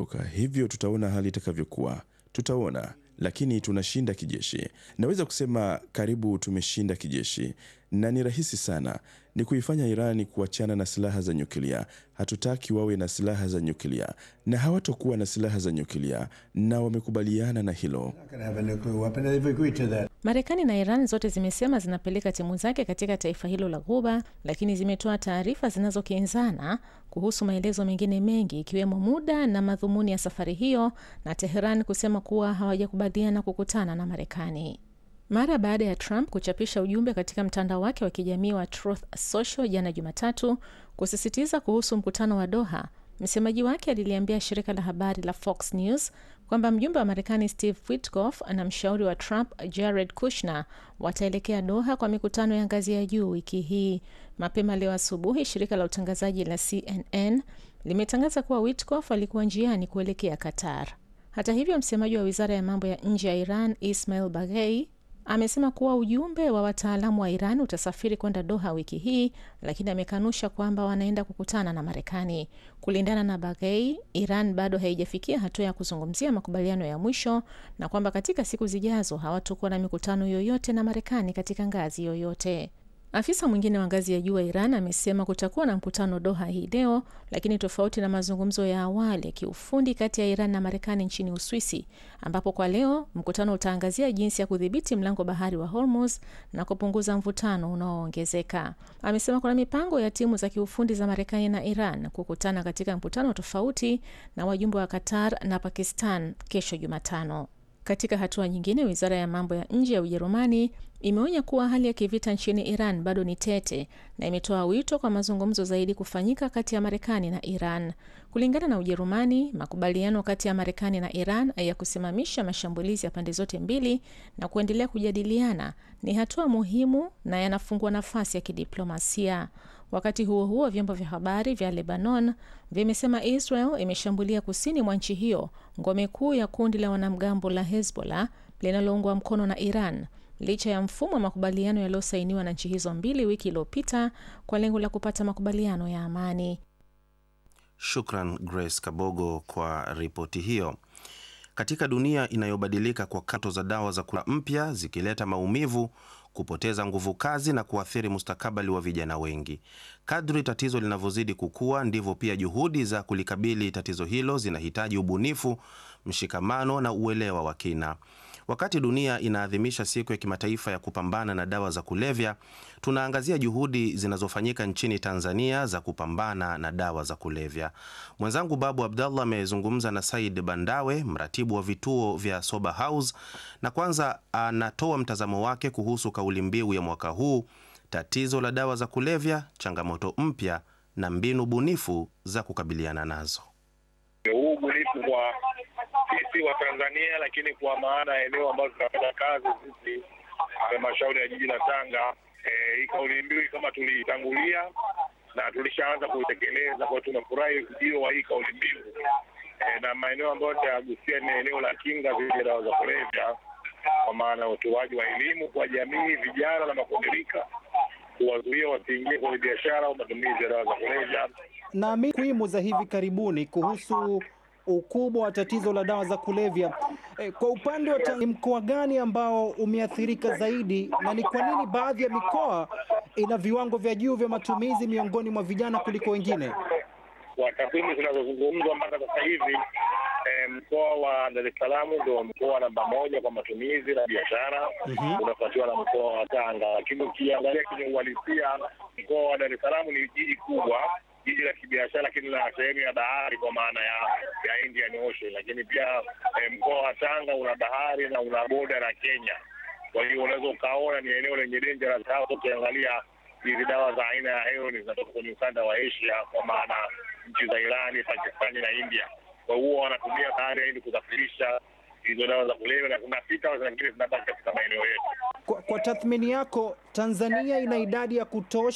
kuondoka, hivyo tutaona hali itakavyokuwa. Tutaona, lakini tunashinda kijeshi. Naweza kusema karibu tumeshinda kijeshi, na ni rahisi sana. Ni kuifanya Irani kuachana na silaha za nyuklia. Hatutaki wawe na silaha za nyuklia, na hawatokuwa na silaha za nyuklia, na wamekubaliana na hilo. Marekani na Iran zote zimesema zinapeleka timu zake katika taifa hilo la Ghuba, lakini zimetoa taarifa zinazokinzana kuhusu maelezo mengine mengi ikiwemo muda na madhumuni ya safari hiyo, na Teheran kusema kuwa hawajakubaliana kukutana na Marekani. Mara baada ya Trump kuchapisha ujumbe katika mtandao wake wa kijamii wa Truth Social jana Jumatatu kusisitiza kuhusu mkutano wa Doha, msemaji wake aliliambia shirika la habari la Fox News kwamba mjumbe wa Marekani Steve Witkoff na mshauri wa Trump Jared Kushner wataelekea Doha kwa mikutano ya ngazi ya juu wiki hii. Mapema leo asubuhi, shirika la utangazaji la CNN limetangaza kuwa Witkoff alikuwa njiani kuelekea Qatar. Hata hivyo, msemaji wa wizara ya mambo ya nje ya Iran Ismail Baghei amesema kuwa ujumbe wa wataalamu wa Iran utasafiri kwenda Doha wiki hii, lakini amekanusha kwamba wanaenda kukutana na Marekani. Kulingana na Baghei, Iran bado haijafikia hatua ya kuzungumzia makubaliano ya mwisho na kwamba katika siku zijazo hawatakuwa na mikutano yoyote na Marekani katika ngazi yoyote. Afisa mwingine wa ngazi ya juu wa Iran amesema kutakuwa na mkutano Doha hii leo, lakini tofauti na mazungumzo ya awali ya kiufundi kati ya Iran na Marekani nchini Uswisi, ambapo kwa leo mkutano utaangazia jinsi ya kudhibiti mlango bahari wa Hormuz na kupunguza mvutano unaoongezeka. Amesema kuna mipango ya timu za kiufundi za Marekani na Iran kukutana katika mkutano tofauti na wajumbe wa Qatar na Pakistan kesho Jumatano. Katika hatua nyingine, wizara ya mambo ya nje ya Ujerumani imeonya kuwa hali ya kivita nchini Iran bado ni tete na imetoa wito kwa mazungumzo zaidi kufanyika kati ya Marekani na Iran. Kulingana na Ujerumani, makubaliano kati ya Marekani na Iran ya kusimamisha mashambulizi ya pande zote mbili na kuendelea kujadiliana ni hatua muhimu na yanafungua nafasi ya kidiplomasia. Wakati huo huo, vyombo vya habari vya Lebanon vimesema Israel imeshambulia kusini mwa nchi hiyo ngome kuu ya kundi la wanamgambo la Hezbollah linaloungwa mkono na Iran licha ya mfumo wa makubaliano yaliyosainiwa na nchi hizo mbili wiki iliyopita kwa lengo la kupata makubaliano ya amani. Shukran Grace Kabogo kwa ripoti hiyo. Katika dunia inayobadilika kwa kato za dawa za kula mpya zikileta maumivu, kupoteza nguvu kazi na kuathiri mustakabali wa vijana wengi. Kadri tatizo linavyozidi kukua, ndivyo pia juhudi za kulikabili tatizo hilo zinahitaji ubunifu, mshikamano na uelewa wa kina. Wakati dunia inaadhimisha siku ya kimataifa ya kupambana na dawa za kulevya, tunaangazia juhudi zinazofanyika nchini Tanzania za kupambana na dawa za kulevya. Mwenzangu Babu Abdallah amezungumza na Said Bandawe, mratibu wa vituo vya Sober House, na kwanza anatoa mtazamo wake kuhusu kauli mbiu ya mwaka huu, tatizo la dawa za kulevya, changamoto mpya na mbinu bunifu za kukabiliana nazo. huu ubunifu kwa sisi wa Tanzania, lakini kwa maana ya eneo ambalo tunafanya kazi sisi halmashauri ya jiji la Tanga. Eh, hii kauli mbiu kama tuliitangulia na tulishaanza kuitekeleza, kwa tunafurahi ujio wa hii kauli mbiu eh, na maeneo ambayo tayagusia ni eneo la kinga dhidi ya dawa za kulevya, kwa maana ya utoaji wa elimu kwa jamii, vijana na makundi rika, kuwazuia wasiingie kwenye biashara au matumizi ya dawa za kulevya. na takwimu za hivi karibuni kuhusu ukubwa wa tatizo la dawa za kulevya. E, kwa upande wa Tanzania, ni mkoa gani ambao umeathirika zaidi na ni kwa nini baadhi ya mikoa ina viwango vya juu vya matumizi miongoni mwa vijana kuliko wengine? kwa takwimu zinazozungumzwa mpaka sasa hivi eh, mkoa wa Dar es Salaam ndio mkoa namba moja kwa matumizi na biashara unafuatiwa na mkoa wa Tanga, lakini ukiangalia kwenye uhalisia mkoa wa Dar es Salaam ni jiji kubwa, jiji la kibiashara, lakini la sehemu ya bahari kwa maana ya ya Indian Ocean, lakini pia eh, mkoa wa Tanga una bahari na una boda na Kenya. Kwa hiyo unaweza ukaona ni eneo lenye dangerous hasa ukiangalia hizi dawa za aina ya heroin zinatoka kwenye ukanda wa Asia, kwa maana nchi za Irani, Pakistani na India. Kwa hiyo wanatumia bahari ili kusafirisha hizo dawa za kulevya, na zinapita zingine zinabaki katika maeneo yetu. Kwa, kwa tathmini yako, Tanzania ina idadi ya kutosha